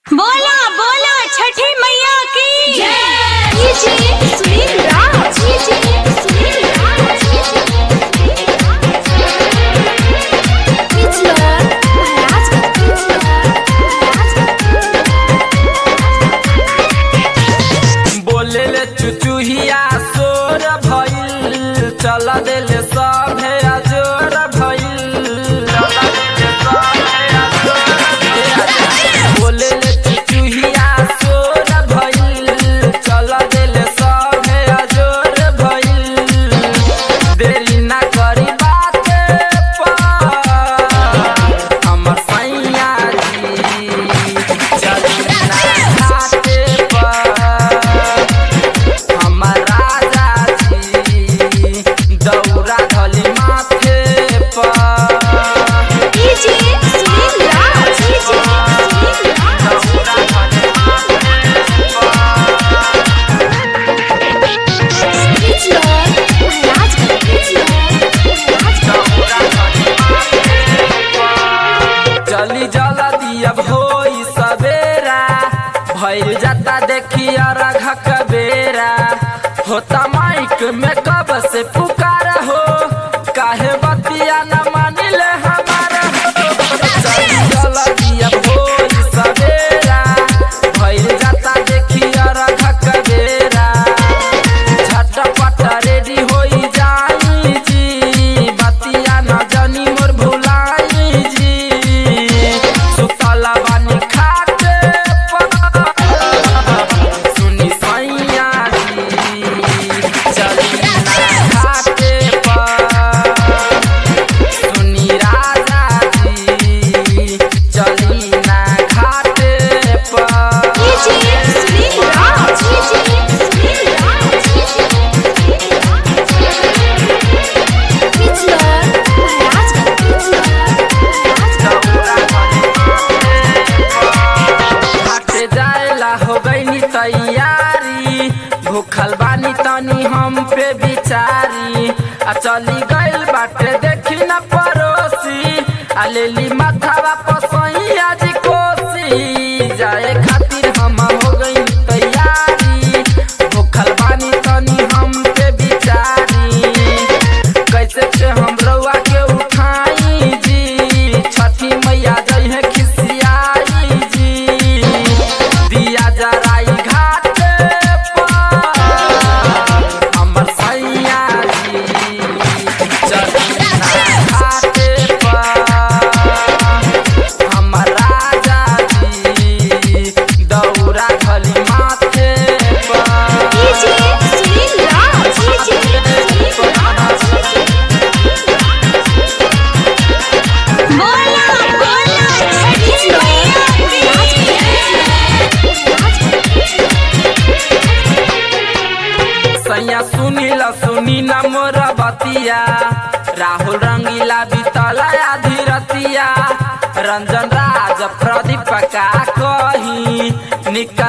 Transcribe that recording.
बोला बोला छठी मैया की डीजे सुनील राज डीजे सुनील राज पिछला महाराज बोले ले चुचुहिया सोर भइल चल देले सभे अजोर भइल चल देले सभे अजोर भइल। बोले ले चुचुहिया सोर भइल चल देले सभे अजोर भइल देरी ना करी बाते पर हमर सैया जी चली ना घाटे पर हमर राजा जी दौरा धली माथे पर डीजे सुनील राज डीजे सुनील राज दौरा धली माथे पिछला महाराज चली जला दिया होई सवेरा भइल जाता देखी अरघ बेरा होता माइक में कब से पुकार हो काहे बतिया न मानिले हमारा हो चली जला दिया होई सवेरा भइल जाता देखी अरघ बेरा झटपट रेडी होई जाई जी बतिया न जनी मोर भुलाई जी सुतला बानी खाटे पर सुनी सैया जी चली ना घाटे पर सुनी राजा जी चली ना घाटे पर डीजे सुनील राज डीजे सुनील राज पिछला महाराज हाटे जाएला हो गईनी तैयारी भूखल बानी तनी हम पे बिचारी आ चली गइल बाटे देखी न पड़ोसी आ लेली माथावा पसैया जी कोसी जाए खातिर हम हो गईनी तैयारी भूखल बानी तनी हम पे बिचारी कैसे के हम रउआ के उठाई जी छठी मैया जई है खिसियाई जी दिया जराई घाटे पर हमर सैया जी चली ना घाटे पर हमर राजा जी दौरा धली माथे पर डीजे सुनील राज डीजे सुनील राज बोला बोला छठी मैया सैया सुनील सुनी न मोर बतिया राहुल रंगीला बीतला धीरतिया रंजन राज प्रदीप का कही निका